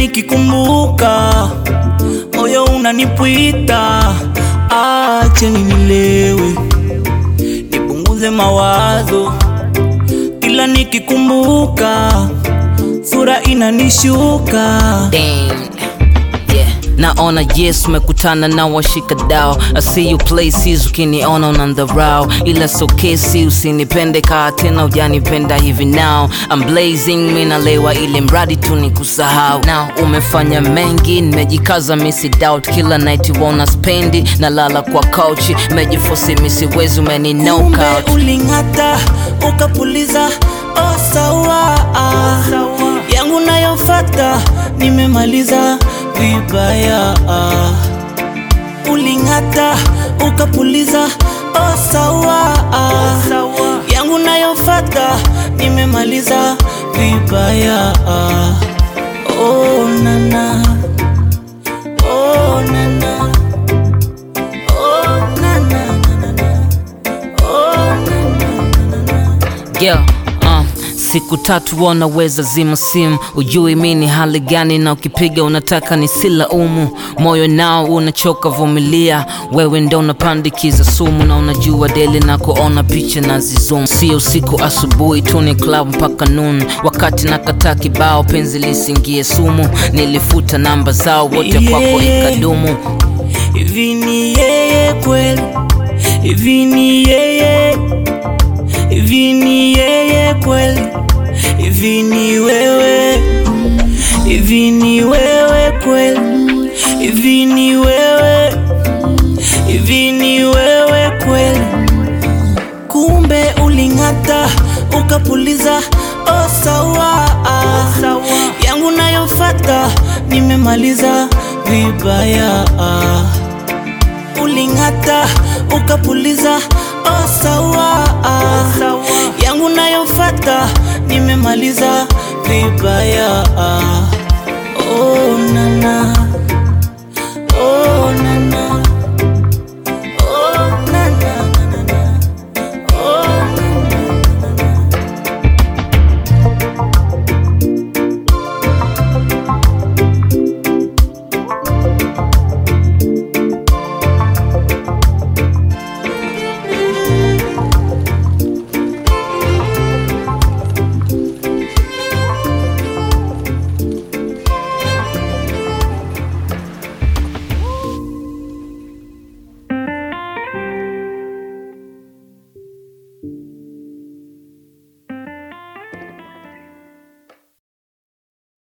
nikikumbuka moyo unanipwita, acheni nilewe nipunguze mawazo, kila nikikumbuka sura inanishuka. Damn. Yeah. Naona yes umekutana na washika dao I see you places ukiniona unandharau ila so kesi usinipende kaa tena ujanipenda hivi now I'm blazing minalewa ili mradi tu ni kusahau now umefanya mengi nimejikaza misi doubt kila night wona spendi nalala kwa couch mejifosi misiwezi umeni knock Kumbe out uling'ata ukapuliza, oh sawa, yangu nayofata nimemaliza vibaya. Uling'ata ukapuliza, oh sawa, yangu nayofata nimemaliza vibaya. Oh nana, oh nana, oh nana, nana. Yeah, uh, siku tatu wanaweza zima simu, ujui mi ni hali gani, na ukipiga unataka nisilaumu. Moyo nao unachoka, vumilia, wewe ndo unapandikiza sumu, na unajua deli na kuona picha na zizum. Sio usiku asubuhi tu ni club mpaka noon, wakati nakataa kibao penzi lisingie sumu, nilifuta namba zao wote kwako Yeah. ikadumu. Hivi ni yeye kweli? Hivi ni yeye? Hivi ni yeye kweli? Hivi ni wewe? Hivi ni wewe kweli? Hivi ni wewe? Hivi ni wewe kweli? Kumbe uling'ata ukapuliza, oh sawa, yangu nayofata nimemaliza vibaya. Uling'ata ukapuliza, oh sawa, yangu nayofata nimemaliza vibaya. Oh nana